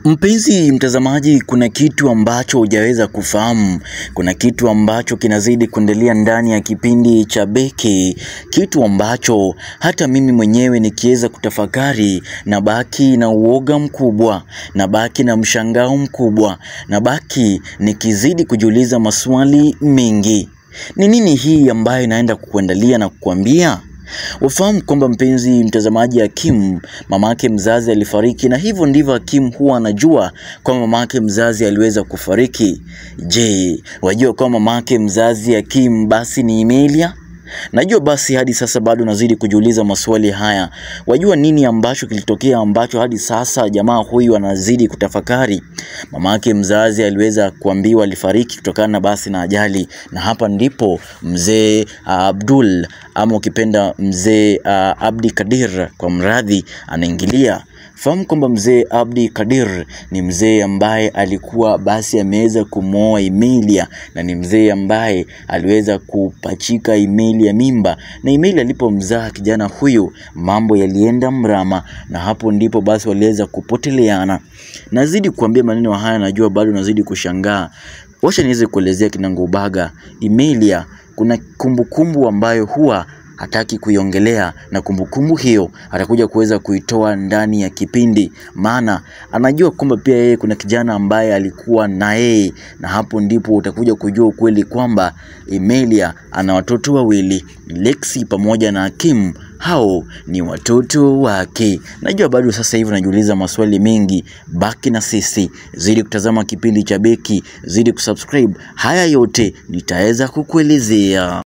Mpenzi mtazamaji, kuna kitu ambacho hujaweza kufahamu. Kuna kitu ambacho kinazidi kuendelea ndani ya kipindi cha Beki, kitu ambacho hata mimi mwenyewe nikiweza kutafakari na baki na uoga mkubwa, na baki na mshangao mkubwa, na baki nikizidi kujiuliza maswali mengi. Ni nini hii ambayo inaenda kukuandalia na kukuambia? Ufahamu kwamba mpenzi mtazamaji, Hakim mamake mzazi alifariki, na hivyo ndivyo Hakim huwa anajua kwamba mamake mzazi aliweza kufariki. Je, wajua kwamba mamake mzazi Hakim basi ni Emilia? Najua basi hadi sasa bado nazidi kujiuliza maswali haya. Wajua nini ambacho kilitokea ambacho hadi sasa jamaa huyu anazidi kutafakari? Mamake mzazi aliweza kuambiwa alifariki kutokana na basi na ajali, na hapa ndipo mzee uh, Abdul ama ukipenda mzee uh, Abdi Kadir kwa mradhi anaingilia. Fahamu kwamba mzee Abdi Kadir ni mzee ambaye alikuwa basi ameweza kumwoa Emilia na ni mzee ambaye aliweza kupachika Emilia mimba, na Emilia alipomzaa kijana huyu mambo yalienda mrama, na hapo ndipo basi waliweza kupoteleana. Nazidi kuambia maneno haya, najua bado nazidi kushangaa. Wacha niweze kuelezea kinagaubaga. Emilia kuna kumbukumbu ambayo huwa hataki kuiongelea na kumbukumbu hiyo atakuja kuweza kuitoa ndani ya kipindi, maana anajua kwamba pia yeye kuna kijana ambaye alikuwa na yeye, na hapo ndipo utakuja kujua ukweli kwamba Emilia ana watoto wawili, Lexi pamoja na Hakim. Hao ni watoto wake. Najua bado sasa hivi unajiuliza maswali mengi. Baki na sisi, zidi kutazama kipindi cha Beki, zidi kusubscribe. Haya yote nitaweza kukuelezea.